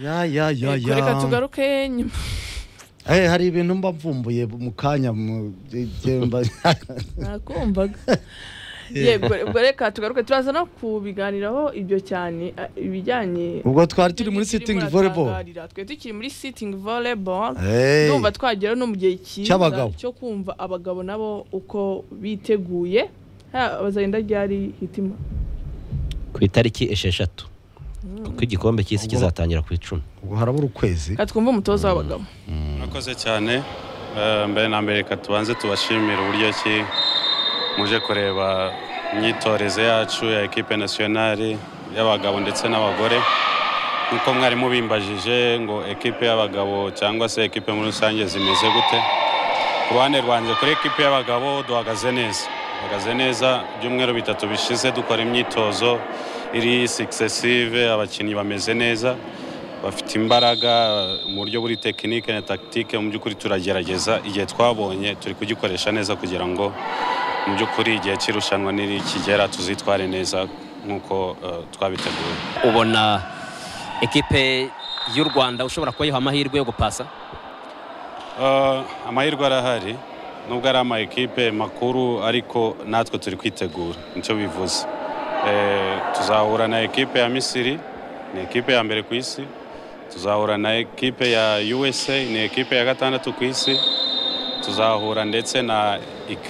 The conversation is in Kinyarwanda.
ya ya ya Yego, ya reka tugaruke nyuma Eh, hari ibintu mba mvumbuye mu kanya mu igihe mba- nakumvaga yego ubwo reka tugaruke turaza no kubiganiraho ibyo cyane eh, ibijyanye ubwo twari turi muri sitting volleyball twe tukiri muri sitting volleyball Eh, ndumva twagera no mu gihe cyiza Cy'abagabo. cyo kumva abagabo nabo uko biteguye Ha, bazagenda ryari hitima ku itariki esheshatu kuko igikombe cy'isi kizatangira ku icumi ubwo harabura ukwezi reka twumve umutoza w'abagabo murakoze cyane Eh, mbere na mbere reka tubanze tubashimire uburyo ki muje kureba imyitorezo yacu ya ekipe nasiyonari y'abagabo ndetse n'abagore nk'uko mwari mubimbajije ngo ekipe y'abagabo cyangwa se ekipe muri rusange zimeze gute ku ruhande rwanjye kuri ekipe y'abagabo duhagaze neza duhagaze neza ibyumweru bitatu bishize dukora imyitozo iri sikisesive abakinnyi bameze neza bafite imbaraga mu buryo buri tekinike na takitike mu by'ukuri turagerageza igihe twabonye turi kugikoresha neza kugira ngo mu by'ukuri igihe cy'irushanwa nikigera tuzitware neza nk'uko eh, twabiteguye ubona ekipe y'u rwanda ushobora kuyiha amahirwe yo gupasa Eh, amahirwe arahari nubwo ari ama ekipe makuru ariko natwe turi kwitegura nicyo bivuze Eh, tuzahura na ekipe ya misiri ni ekipe ya mbere ku isi tuzahura na ekipe ya usa ni ekipe ya gatandatu ku isi tuzahura ndetse na